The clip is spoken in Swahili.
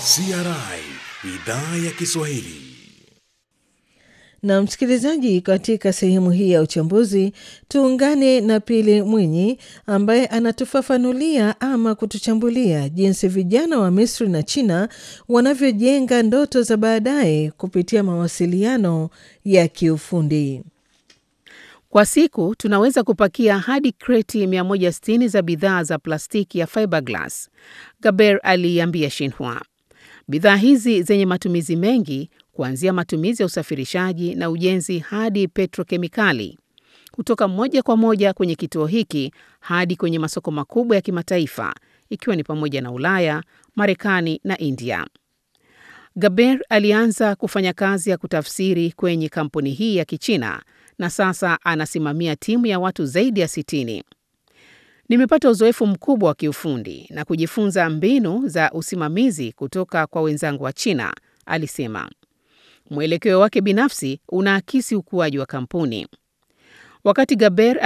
CRI idhaa ya Kiswahili. Na msikilizaji, katika sehemu hii ya uchambuzi tuungane na Pili Mwinyi ambaye anatufafanulia ama kutuchambulia jinsi vijana wa Misri na China wanavyojenga ndoto za baadaye kupitia mawasiliano ya kiufundi. Kwa siku tunaweza kupakia hadi kreti 160 za bidhaa za plastiki ya fiberglass, Gaber aliiambia Shinhua. Bidhaa hizi zenye matumizi mengi kuanzia matumizi ya usafirishaji na ujenzi hadi petrokemikali, kutoka moja kwa moja kwenye kituo hiki hadi kwenye masoko makubwa ya kimataifa ikiwa ni pamoja na Ulaya, Marekani na India. Gaber alianza kufanya kazi ya kutafsiri kwenye kampuni hii ya Kichina na sasa anasimamia timu ya watu zaidi ya sitini. Nimepata uzoefu mkubwa wa kiufundi na kujifunza mbinu za usimamizi kutoka kwa wenzangu wa China, alisema. Mwelekeo wake binafsi unaakisi ukuaji wa kampuni. Wakati Gaber